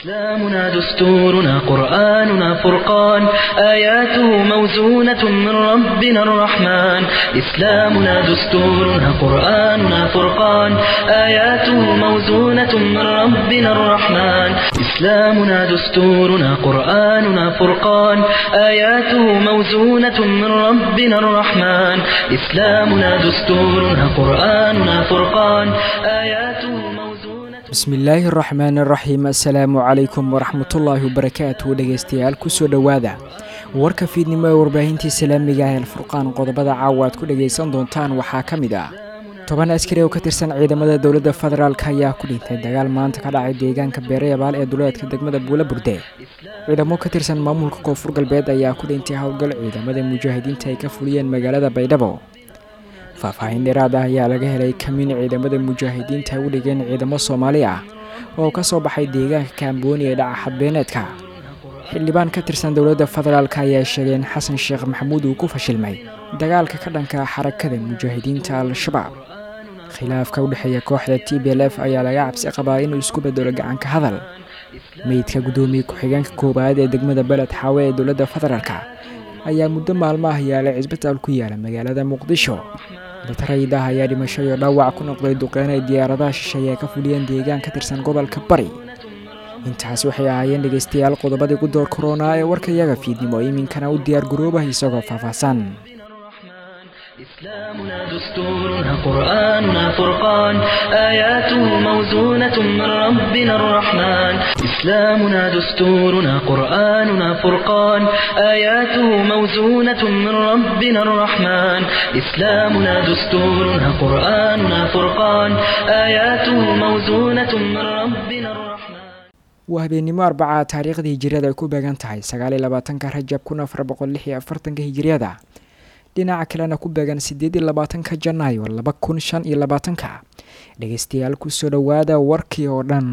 إسلامنا دستورنا قرآننا فرقان آياته موزونة من ربنا الرحمن إسلامنا دستورنا قرآننا فرقان آياته موزونة من ربنا الرحمن إسلامنا دستورنا قرآننا فرقان آياته موزونة من ربنا الرحمن إسلامنا دستورنا قرآننا فرقان آياته موزونة bismillaahi araxmaan araxiim assalaamu calaykum waraxmatullaahi wabarakaatu dhegeystayaal kusoo dhowaada warka fiidnimo ee warbaahintii islaamiga ah alfurqaan qodobada caawa aad ku dhegaysan doontaan waxaa ka mid ah toban askari oo ka tirsan ciidamada dowladda federaalk ayaa ku dhintay dagaal maanta ka dhacay deegaanka beerayabaal ee duleedka degmada buula burde ciidamo ka tirsan maamulka koonfur galbeed ayaa ku dhintay howlgal ciidamada mujaahidiinta ay ka fuliyeen magaalada baydhabo faahfaahin dheeraad ah ayaa laga helay kamiin ciidamada mujaahidiinta u dhigeen ciidamo soomaali ah oo ka soo baxay deegaanka kaambooni ee dhaca xadbeeneedka xildhibaan ka tirsan dowladda federaalk ayaa sheegay in xasan sheekh maxamuud uu ku fashilmay dagaalka ka dhanka xarakada mujaahidiinta al-shabaab khilaafka u dhexeeya kooxda t b l f ayaa laga cabsi qabaa inuu isku bedelo gacanka hadal meydka guddoomiye ku-xigeenka koowaad ee degmada beled xaawe ee dowladda federaalk ayaa muddo maalmo ah yaalay cisbitaal ku yaala magaalada muqdisho dad rayid ah ayaa dhimasho iyo dhaawac ku noqday duqeyn ay diyaaradaha shisheeye ka fuliyeen deegaan ka tirsan gobolka bari intaas waxay ahaayeen dhegeystayaal qodobadii ku door korona ee warkayaga fiidnimo iminkana u diyaar garoobah isagoo faahfaahsan إسلامنا دستورنا قرآننا فرقان آياته موزونة من ربنا الرحمن إسلامنا دستورنا قرآننا فرقان آياته موزونة من ربنا الرحمن إسلامنا دستورنا قرآننا فرقان آياته موزونة من ربنا الرحمن waa habeennimo arbaca taariikhda hijiriyada ay ku beegan tahay sagaal iyo labaatanka rajab kun afar boqol lix iyo afartanka hijiriyada dhinaca kalena ku beegan siddeed iyo labaatanka janaayo laba kun shan iyo labaatanka dhegeystayaal kusoo dhowaada warkii oo dhan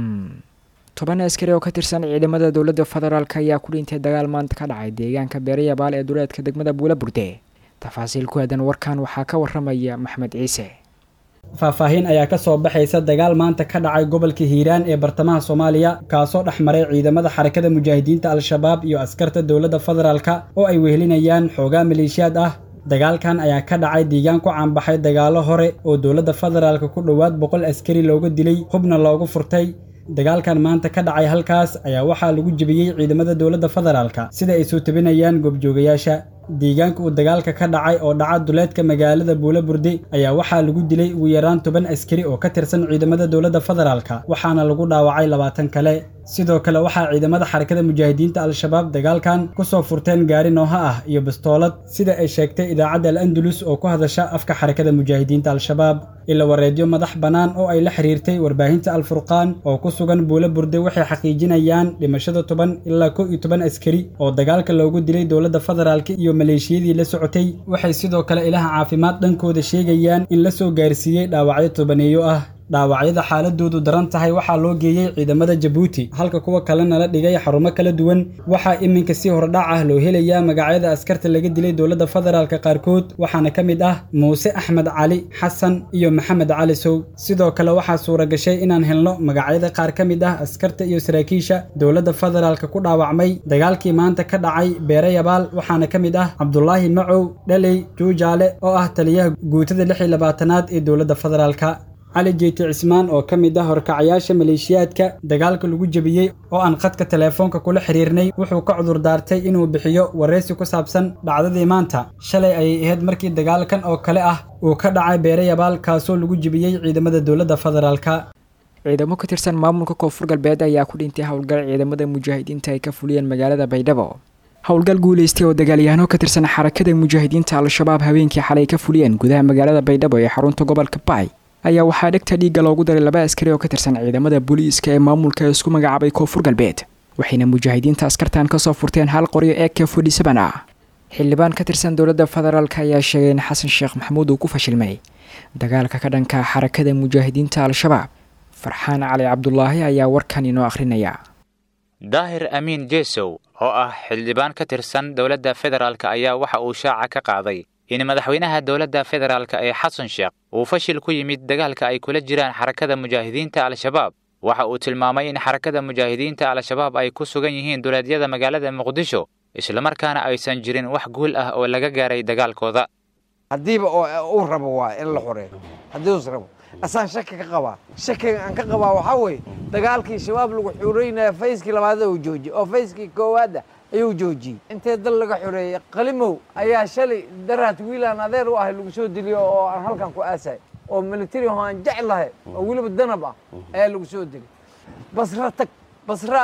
toban askari oo ka tirsan ciidamada dowladda federaalk ayaa ku dhintay dagaal maanta ka dhacay deegaanka beerayabaal ee duleedka degmada buula burde tafaasiil ku aadan warkan waxaa ka waramaya maxmed ciise faahfaahin ayaa ka soo baxaysa dagaal maanta ka dhacay gobolka hiiraan ee bartamaha soomaaliya kaasoo dhex maray ciidamada xarakada mujaahidiinta al-shabaab iyo askarta dowladda federaalka oo ay wehelinayaan xoogaa maleeshiyaad ah dagaalkan ayaa ka dhacay deegaan ku caanbaxay dagaallo hore oo dowladda federaalka ku dhowaad boqol askari looga dilay hubna loogu furtay dagaalkan maanta ka dhacay halkaas ayaa waxaa lagu jebiyey ciidamada dowladda federaalka sida ay soo tabinayaan goobjoogayaasha deegaanka uu dagaalka ka dhacay oo dhaca duleedka magaalada buula burde ayaa waxaa lagu dilay ugu yaraan toban askari oo ka tirsan ciidamada dowladda federaalka waxaana lagu dhaawacay labaatan kale sidoo kale waxaa ciidamada xarakada mujaahidiinta al-shabaab dagaalkan kusoo furteen gaari nooha ah iyo bastoolad sida ay sheegtay idaacadda al andalus oo ku hadasha afka xarakada mujaahidiinta al-shabaab ila wareedyo madax bannaan oo ay la xiriirtay warbaahinta al-furqaan oo ku sugan buula burde waxay xaqiijinayaan dhimashada toban ilaa kow iyo toban askari oo dagaalka loogu dilay dowladda federaalka iyo maleeshiyadii la socotay waxay sidoo kale ilaha caafimaad dhankooda sheegayaan in la soo gaarsiiyey dhaawacyo tobaneeyo ah dhaawacyada xaaladoodu daran tahay waxaa loo geeyey ciidamada jabuuti halka kuwa kalena la dhigay xarumo kala duwan waxaa iminka si hordhac ah loo helayaa magacyada askarta laga dilay dowladda federaalka qaarkood waxaana ka mid ah muuse axmed cali xasan iyo maxamed cali sow sidoo kale waxaa suura gashay inaan helno magacyada qaar ka mid ah askarta iyo saraakiisha dowladda federaalka ku dhaawacmay dagaalkii maanta ka dhacay beerayabaal waxaana ka mid ah cabdulaahi macow dhaley juujaale oo ah taliyaha guutada lix iyo labaatanaad ee dowladda federaalka cali jeyti cismaan oo ka mid ah horkacayaasha maleeshiyaadka dagaalka lagu jebiyey oo aan khadka teleefoonka kula xiriirnay wuxuu ka cudur daartay inuu bixiyo wareysi ku saabsan dhacdadii maanta shalay ayay ahayd markii dagaalkan oo kale ah uu ka dhacay beerayabaal kaasoo lagu jebiyey ciidamada dowladda federaalka ciidamo ka tirsan maamulka koonfur galbeed ayaa ku dhintay howlgal ciidamada mujaahidiinta ay ka fuliyeen magaalada baydhabo howlgal guuleystay oo dagaalyahanoo ka tirsan xarakada mujaahidiinta al-shabaab habeenkii xalay ka fuliyeen gudaha magaalada baydhabo ee xarunta gobolka baay ayaa waxaa dhegta dhiigga loogu daray laba askari oo ka tirsan ciidamada booliiska ee maamulka ee isku magacaabay koonfur galbeed waxayna mujaahidiinta askartan kasoo furteen hal qoryo ee k fodhisaban ah xildhibaan ka tirsan dowladda federaalk ayaa sheegay in xasan sheekh maxamuud uu ku fashilmay dagaalka ka dhanka xarakada mujaahidiinta al-shabaab farxaan cali cabdulaahi ayaa warkan inoo akhrinaya daahir amiin jesow oo ah xildhibaan ka tirsan dowladda federaalk ayaa waxa uu shaaca ka qaaday in madaxweynaha dowladda federaalk ee xasan sheekh uu fashil ku yimid dagaalka ay kula jiraan xarakada mujaahidiinta al-shabaab waxa uu tilmaamay in xarakada mujaahidiinta al-shabaab ay ku sugan yihiin duleedyada magaalada muqdisho islamarkaana aysan jirin wax guul ah oo laga gaaray dagaalkooda haddiiba uu rabo waa in la xoreeyo haddii uus rabo asaan shaki ka qabaa shakiga aan ka qabaa waxaa weeye dagaalkii shabaab lagu xureynaya fayskii labaad uu joojiyey oo fayskii koowaadda ayuu joojiyey intee dal laga xoreeyey qalimow ayaa shalay daraad wiilaan adeer u ahay lagu soo diliyo oo aan halkan ku aasay oo military oo aan jeclahay oo weliba danab ah ayaa lagu soo dilay basra tag basra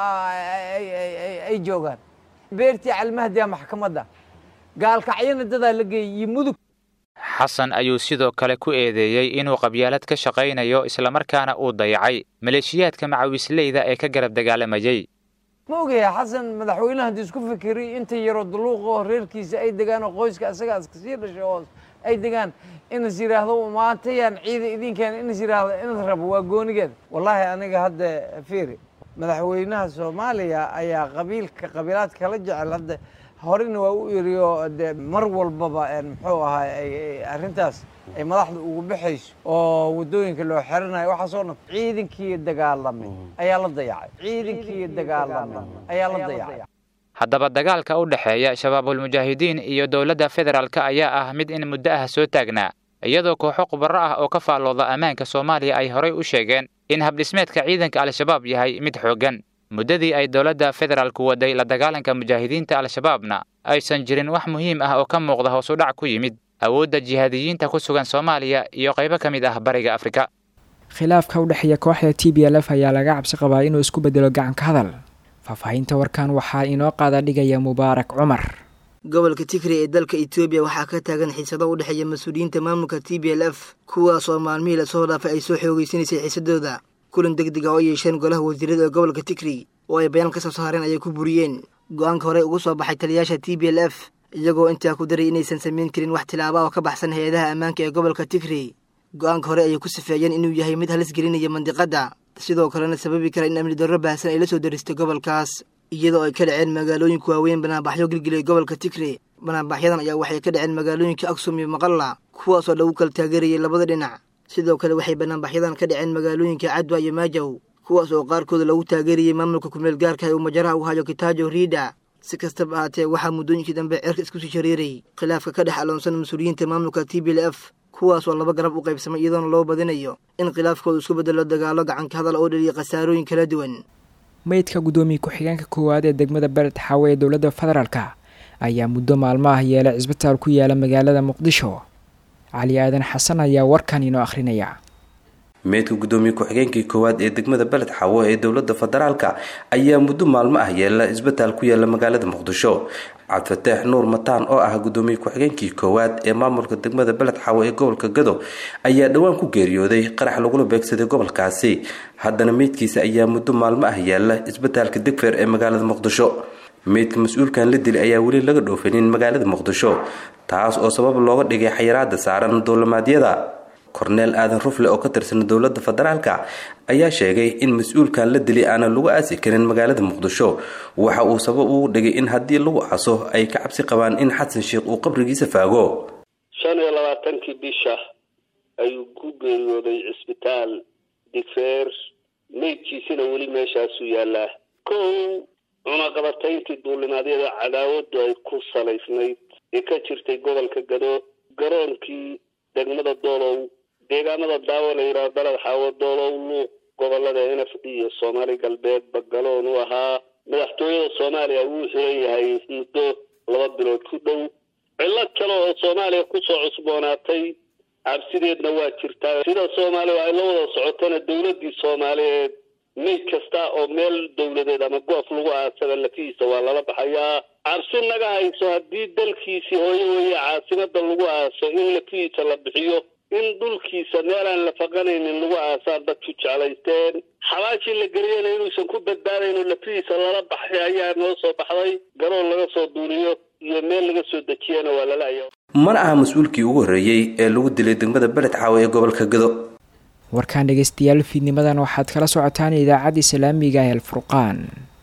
ay joogaan beertii calmahdiya maxkamadda gaalkacyana dadaa la geeyey iyo mudug xasan ayuu sidoo kale ku eedeeyey inuu qabyaalad ka shaqaynayo islamarkaana uu dayacay maleeshiyaadka macawisleyda ee ka garab dagaalamayey ma ogaya xasan madaxweynaha haddii isku fikiriy inta yaroo daluuqa oo reerkiisa ay degaan oo qoyska asagaa iska sii dhashay oo ay degaan inas yidhaahdo maantayaan ciida idinkeen inas yidhaahdo inas rabo waa goonigeeda wallaahi aniga hadda fiiri madaxweynaha soomaaliya ayaa qabiilka qabiilaadka kala jecel hadda horena waa u iriyo de mar walbaba muxuu ahay arrintaas ay madaxda ugu baxayso oo waddooyinka loo xeranayo waxaasoo dhan ciidankii dagaalamay ayaa la dayacay ciidankii dagaalamay ayaa la dayacay haddaba dagaalka u dhexeeya shabaabulmujaahidiin iyo dowladda federaalk ayaa ah mid in muddo ah soo taagnaa iyadoo kooxo khubaro ah oo ka faallooda ammaanka soomaaliya ay horay u sheegeen in habdhismeedka ciidanka al-shabaab yahay mid xooggan muddadii ay dowladda federaalku waday la dagaalanka mujaahidiinta al-shabaabna aysan jirin wax muhiim ah oo ka muuqda hoos u dhac ku yimid awoodda jihaadiyiinta ku sugan soomaaliya iyo qaybo ka mid ah bariga afrika khilaafka u dhexeeya kooxda t b l f ayaa laga cabsi qabaa inuu isku bedelo gacanka hadal faahfaahinta warkan waxaa inoo qaada dhigaya mubaarak cumar gobolka tigray ee dalka etoobiya waxaa ka taagan xiisado u dhexeeya mas-uuliyiinta maamulka t b l f kuwaas oo maalmihii lasoo dhaafay ay soo xoogeysanaysay xiisadooda kulan deg deg ah oo yeesheen golaha wasiirada ee gobolka tigray oo ay bayaan ka soo saareen ayay ku buriyeen go-aanka horey ugu soo baxay taliyaasha t b l f iyagoo intaa ku daray inaysan samayn karin wax tilaaba oo ka baxsan hay-adaha ammaanka ee gobolka tigray go-aanka hore ayay ku sifeeyeen inuu yahay mid halis gelinaya mandiqadda sidoo kalena sababi kara in amni darro baahsan ay la soo daristay gobolkaas iyadoo ay ka dhaceen magaalooyinka waaweyn banaanbaxyo gilgilay gobolka tigray banaanbaxyadan ayaa waxay ka dhaceen magaalooyinka aksum iyo maqalla kuwaasoo lagu kala taageerayay labada dhinac sidoo kale waxay banaanbaxyadan ka dhaceen magaalooyinka cadwa iyo maajaw kuwaas oo qaarkooda lagu taageerayay maamulka kumeel gaarka uu majaraha u hayo kitaajo riida si kastaba ahaatee waxaa muddooyinkii dambe cerka isku sii shareeray khilaafka ka dhex aloonsan mas-uuliyiinta maamulka t b l f kuwaas oo laba garab u qaybsamay iyadoona loo badinayo in khilaafkooda isku bedelo dagaalo gacanka hadal oo dhaliya khasaarooyin kala duwan meydka guddoomiye ku-xigeenka koowaad ee degmada bered xaawe ee dowladda federaalka ayaa muddo maalmo ah yeelay cisbitaal ku yaala magaalada muqdisho cali aadan xasan ayaa warkan inoo akhrinaya meydka guddoomiye ku-xigeenkii koowaad ee degmada beled xawo ee dowladda federaalka ayaa muddo maalmo ah yeela isbitaal ku yaala magaalada muqdisho cabdifataax nuur mataan oo ah guddoomiye ku-xigeenkii koowaad ee maamulka degmada beled xawo ee gobolka gado ayaa dhowaan ku geeriyooday qarax lagula beegsaday gobolkaasi haddana meydkiisa ayaa muddo maalmo ah yeela isbitaalka degfeer ee magaalada muqdisho meydka mas-uulkan la dilay ayaa weli laga dhoofanin magaalada muqdisho taas oo sabab looga dhigay xayiraada saaran duulimaadyada korneel aadan rufle oo ka tirsan dowladda federaalka ayaa sheegay in mas-uulkan la dilay aanan lagu aasi karin magaalada muqdisho waxa uu sabab ugu dhigay in haddii lagu caso ay ka cabsi qabaan in xasan sheekh uu qabrigiisa faago shan iyo labaatankii bisha ayuu ku geeriyooday cisbitaal digfeer meydkiisina weli meeshaasuu yaallaa kow cunaqabatayntii duulimaadyada cadaawadu ay ku salaysnayd ee ka jirtay gobolka gado garoonkii degmada doolow deegaanada daawo la yidhaha beled xaawo doolow luuq gobolada n f d iyo soomaali galbeed bagaloon u ahaa madaxtooyada soomaaliya wuu xiran yahay muddo laba bilood ku dhow cillad kale oo soomaaliya kusoo cusboonaatay cabsideedna waa jirtaa sida soomaaliya ay la wada socotana dowladdii soomaaliyeed meyd kasta oo meel dowladeed ama goof lagu aasaba lafihiisa waa lala baxayaa cabsi naga hayso haddii dalkiisii hooyo weeye caasimada lagu aaso in lafihiisa la bixiyo in dhulkiisa meelaan la faqanaynin lagu aasaan dadku jeclaysteen xabaashii la geliyana inuusan ku badbaadayno lafihiisa lala baxay ayaa noo soo baxday garoon laga soo duuliyo iyo meel laga soo dejiyana waa lalaya mana aha mas-uulkii ugu horreeyey ee lagu dilay degmada beled xaawe ee gobolka gado warkaan dhegeystayaal fiidnimadan waxaad kala socotaan idaacadda islaamiga ee alfurqaan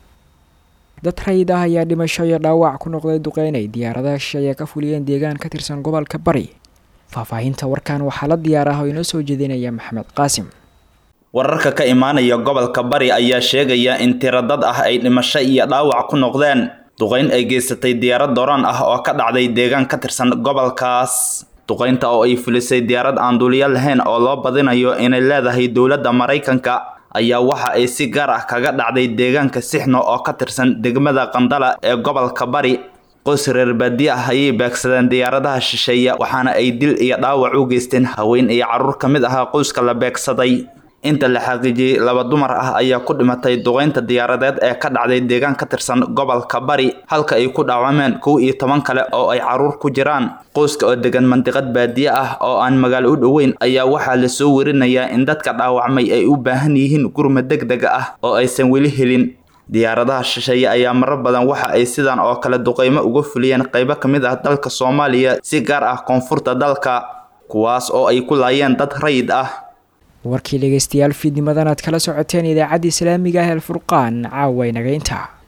dad rayid ah ayaa dhimasho iyo dhaawac ku noqday duqeynay diyaaradaha shisheeye ka fuliyeen deegaan ka tirsan gobolka bari faahfaahinta warkan waxaa la diyaar ah oo inoo soo jeedinaya maxamed qaasim wararka ka imaanaya gobolka bari ayaa sheegaya in tiro dad ah ay dhimasho iyo dhaawac ku noqdeen duqayn ay geysatay diyaarad dooraan ah oo ka dhacday deegaan ka tirsan gobolkaas duqaynta oo ay fulisay diyaarad aan duuliyo lahayn oo loo badinayo inay leedahay dowladda maraykanka ayaa waxa ay si gaar ah kaga dhacday deegaanka sixno oo ka tirsan degmada qandala ee gobolka bari qoys reer baadiye ah ayay beegsadeen diyaaradaha shisheeye waxaana ay dil iyo dhaawac u geysteen haween iyo carruur ka mid ahaa qoyska la beegsaday inta la xaqiijiyey laba dumar ah ayaa ku dhimatay duqaynta diyaaradeed ee ka dhacday deegaan ka tirsan gobolka bari halka ay ku dhaawameen kow iyo toban kale oo ay carruur ku jiraan qoyska oo degan mandiqad baadiye ah oo aan magaalo u dhoweyn ayaa waxaa lasoo werinayaa in dadka dhaawacmay ay u baahan yihiin gurma deg dega ah oo aysan weli helin diyaaradaha shisheeye ayaa marar badan waxa ay sidan oo kale duqaymo uga fuliyeen qaybo ka mid ah dalka soomaaliya si gaar ah koonfurta dalka kuwaas oo ay ku laayeen dad rayid ah warkii dhegeystayaal fiidnimadan aad kala socoteen idaacadda islaamiga ah el furqaan caawa inaga intaa